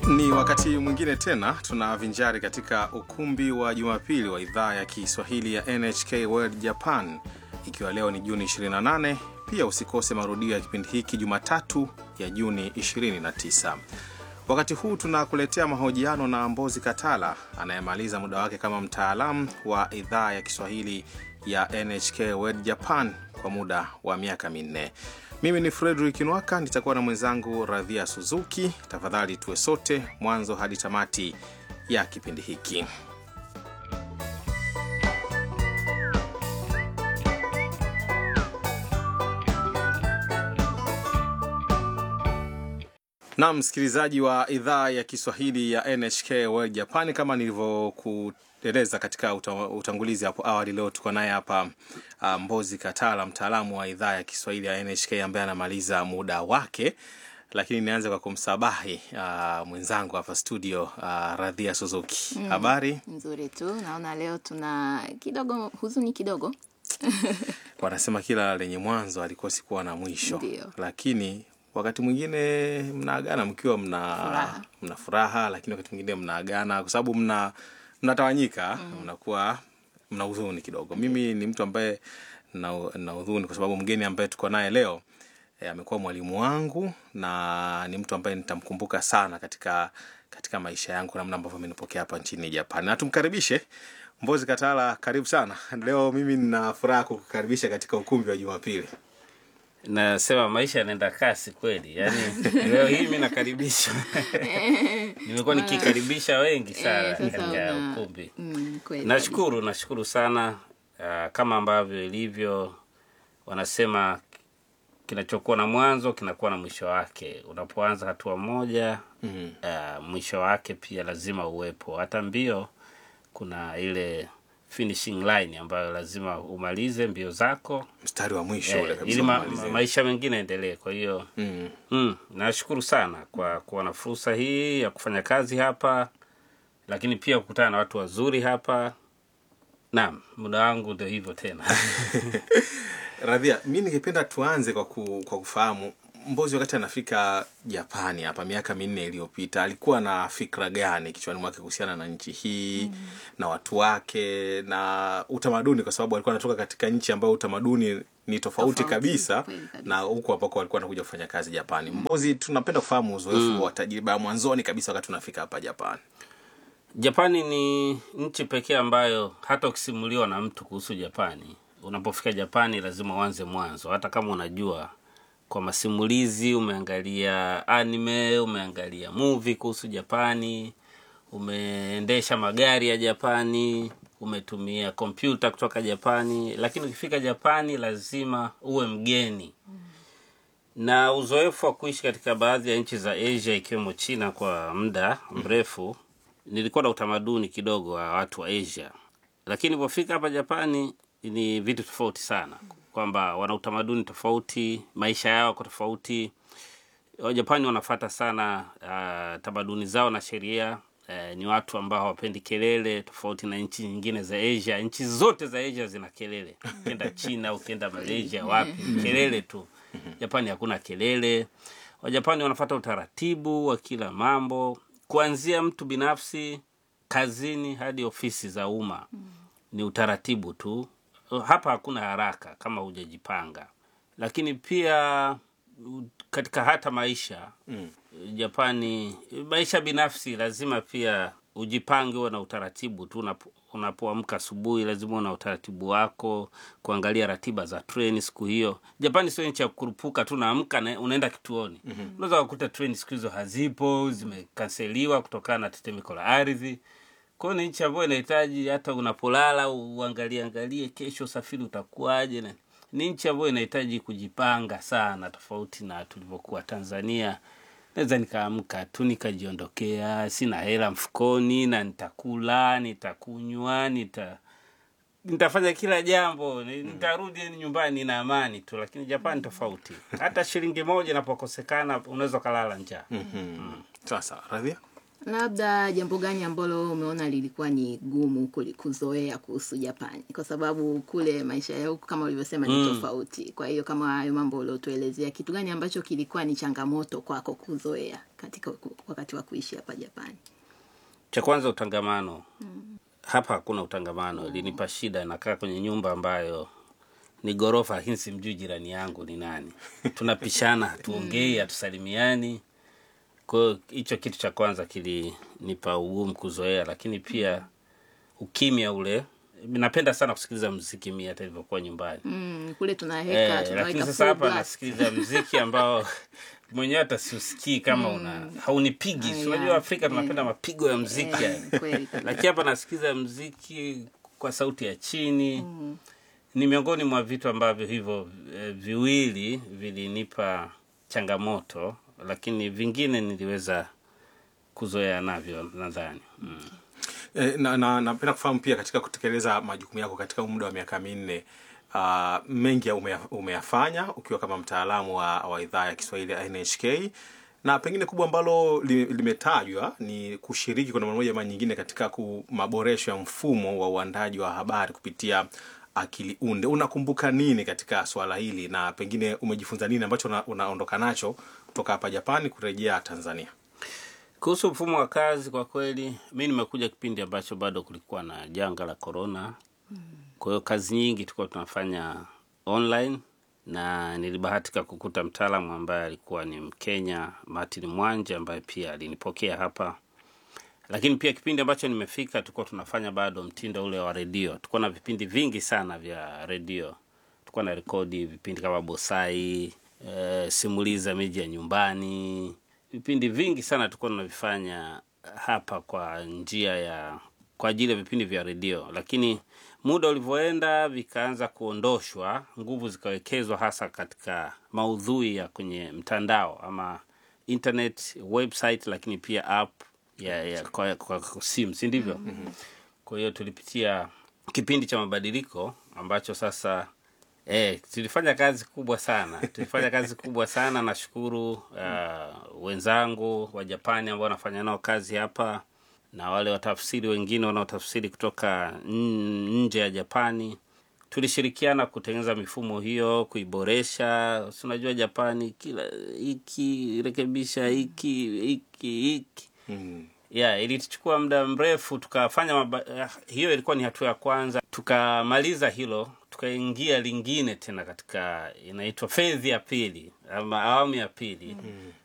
Ni wakati mwingine tena tunavinjari katika ukumbi wa Jumapili wa idhaa ya Kiswahili ya NHK World Japan, ikiwa leo ni Juni 28. Pia usikose marudio ya kipindi hiki Jumatatu ya Juni 29. Wakati huu tunakuletea mahojiano na Mbozi Katala anayemaliza muda wake kama mtaalamu wa idhaa ya Kiswahili ya NHK World Japan kwa muda wa miaka minne. Mimi ni Frederick Nwaka, nitakuwa na mwenzangu Radhia Suzuki. Tafadhali tuwe sote mwanzo hadi tamati ya kipindi hiki. Naam, msikilizaji wa idhaa ya Kiswahili ya NHK World Japan, kama nilivyokueleza katika uta, utangulizi hapo awali, leo tuko naye hapa uh, Mbozi Katala, mtaalamu wa idhaa ya Kiswahili ya NHK ambaye anamaliza muda wake, lakini nianze kwa kumsabahi uh, mwenzangu hapa studio uh, Radhia Suzuki. Mm, Habari? Nzuri tu. Naona leo tuna kidogo huzuni kidogo. Wanasema kila lenye mwanzo alikosi kuwa na mwisho, Ndio. lakini wakati mwingine mnaagana mkiwa mna Furaha. mna furaha, lakini wakati mwingine mnaagana kwa sababu mna mnatawanyika, mnakuwa mna huzuni kidogo. Mimi ni mtu ambaye na, na huzuni kwa sababu mgeni ambaye tuko naye leo eh, amekuwa mwalimu wangu na ni mtu ambaye nitamkumbuka sana katika katika maisha yangu, namna ambavyo amenipokea hapa nchini Japan. Na tumkaribishe Mbozi Katala, karibu sana. Leo mimi nina furaha kukukaribisha katika ukumbi wa Jumapili. nasema maisha yanaenda kasi kweli yaani leo hii mi nakaribisha nimekuwa nikikaribisha wengi sana Eh, sasa katika una- ukumbi Mm, kweli nashukuru nashukuru sana uh, kama ambavyo ilivyo wanasema kinachokuwa na mwanzo kinakuwa na mwisho wake unapoanza hatua moja Mhm. uh, mwisho wake pia lazima uwepo hata mbio kuna ile finishing line ambayo lazima umalize mbio zako Mstari wa mwisho ule eh, kabisa ili ma, umalizie. maisha mengine endelee kwa hiyo Mm. Mm, nashukuru sana kwa kuwa na fursa hii ya kufanya kazi hapa, lakini pia kukutana na watu wazuri hapa. Naam, muda wangu ndio hivyo tena. Radhia, mi ningependa tuanze kwa, ku, kwa kufahamu Mbozi wakati anafika Japani hapa miaka minne iliyopita alikuwa na fikra gani kichwani mwake kuhusiana na nchi hii na watu wake na utamaduni, kwa sababu alikuwa anatoka katika nchi ambayo utamaduni ni tofauti, Tofauti, kabisa kweli kabisa. na huku ambako alikuwa anakuja kufanya kazi Japani. Mbozi, tunapenda kufahamu uzoefu wa tajriba ya mwanzoni kabisa wakati unafika hapa Japani. Japani ni nchi pekee ambayo hata ukisimuliwa na mtu kuhusu Japani, unapofika Japani lazima uanze mwanzo, hata kama unajua kwa masimulizi, umeangalia anime, umeangalia movie kuhusu Japani, umeendesha magari ya Japani, umetumia kompyuta kutoka Japani, lakini ukifika Japani lazima uwe mgeni na uzoefu wa kuishi katika baadhi ya nchi za Asia ikiwemo China kwa muda mrefu, nilikuwa na utamaduni kidogo wa watu wa Asia, lakini nilipofika hapa Japani ni vitu tofauti sana, kwamba wana utamaduni tofauti, maisha yao yako tofauti. Wajapani wanafata sana uh, tamaduni zao na sheria. Uh, ni watu ambao hawapendi kelele, tofauti na nchi nyingine za Asia. Nchi zote za Asia zina kelele, ukienda China, ukienda Malaysia, wapi kelele tu. Japani hakuna kelele. Wajapani wanafata utaratibu wa kila mambo, kuanzia mtu binafsi, kazini hadi ofisi za umma. Ni utaratibu tu. Hapa hakuna haraka kama hujajipanga, lakini pia u- katika hata maisha Japani, maisha binafsi lazima pia ujipange, uwe na utaratibu tu. Unapo- Unapoamka asubuhi, lazima uwe na utaratibu wako, kuangalia ratiba za treni siku hiyo. Japani sio nchi ya kurupuka tu, naamka na unaenda kituoni. Unaweza kukuta treni siku hizo hazipo, zimekanseliwa kutokana na tetemeko la ardhi. Kwa hiyo ni nchi ambayo inahitaji hata unapolala uangalie angalie kesho usafiri utakuwaje. na- Ni nchi ambayo inahitaji kujipanga sana, tofauti na tulivyokuwa Tanzania. Naweza nikaamka tu nikajiondokea, sina hela mfukoni, na nitakula, nitakunywa, nita nitafanya kila jambo, ni- nitarudi nyumbani na amani tu. Lakini Japani tofauti, hata shilingi moja inapokosekana unaweza ukalala njaa. Mhm. Sawa sawa, Radhia. labda jambo gani ambalo umeona lilikuwa ni gumu kuli- kuzoea kuhusu japani kwa sababu kule maisha ya huku kama ulivyosema ni tofauti kwa hiyo kama hayo mambo uliotuelezea kitu gani ambacho kilikuwa ni changamoto kwako kuzoea katika ku- wakati wa kuishi hapa japani cha kwanza utangamano hapa hakuna utangamano ilinipa shida nakaa kwenye nyumba ambayo ni ghorofa lakini simjui jirani yangu ni nani tunapishana hatuongei hatusalimiani kwa hiyo hicho kitu cha kwanza kilinipa ugumu kuzoea lakini pia ukimya ule napenda sana kusikiliza mziki mi hata ilivyokuwa nyumbani mm, kule tunaweka Eh, lakini tunaweka sasa full hapa blast. nasikiliza mziki ambao mwenyewe hata siusikii kama una haunipigi Ah, si yeah. unajua afrika Eh. tunapenda mapigo ya mziki yani. Eh, kweli kabisa. lakini hapa nasikiza mziki kwa sauti ya chini ni miongoni mwa vitu ambavyo hivyo eh, viwili vilinipa changamoto lakini vingine niliweza kuzoea navyo nadhani mm. E, na na napenda kufahamu pia katika kutekeleza majukumu yako katika muda wa miaka minne uh, mengi ya umeya- umeyafanya ukiwa kama mtaalamu wa, wa idhaa ya Kiswahili ya NHK na pengine kubwa ambalo li- limetajwa ni kushiriki kwa namna moja ama nyingine katika ku- maboresho ya mfumo wa uandaji wa habari kupitia akili unde. Unakumbuka nini katika swala hili na pengine umejifunza nini ambacho una, unaondoka nacho kutoka hapa Japani kurejea Tanzania? kuhusu mfumo wa kazi kwa kweli mi nimekuja kipindi ambacho bado kulikuwa na janga la korona kwa hiyo kazi nyingi tulikuwa tunafanya online na nilibahatika kukuta mtaalamu ambaye alikuwa ni mkenya martin mwanje ambaye pia alinipokea hapa lakini pia kipindi ambacho nimefika tulikuwa tunafanya bado mtindo ule wa redio tulikuwa na vipindi vingi sana vya redio tulikuwa na rekodi vipindi kama bosai e, simuliza miji ya nyumbani vipindi vingi sana tulikuwa tunavifanya hapa kwa njia ya kwa ajili ya vipindi vya redio lakini muda ulivyoenda vikaanza kuondoshwa nguvu zikawekezwa hasa katika maudhui ya kwenye mtandao ama internet website lakini pia app ya, ya kwa, kwa, kwa simu si ndivyo mm-hmm. kwa hiyo tulipitia kipindi cha mabadiliko ambacho sasa eh, tulifanya kazi kubwa sana tulifanya kazi kubwa sana nashukuru uh, wenzangu wa japani ambao wanafanya nao kazi hapa na wale watafsiri wengine wanaotafsiri kutoka n- nje ya japani tulishirikiana kutengeneza mifumo hiyo kuiboresha si unajua japani kila hiki rekebisha hiki hiki hiki Mm. yeah, ilituchukua muda mrefu tukafanya maba... ah, hiyo ilikuwa ni hatua ya kwanza tukamaliza hilo tukaingia lingine tena katika inaitwa fedhi ya pili ama awamu ya pili mm.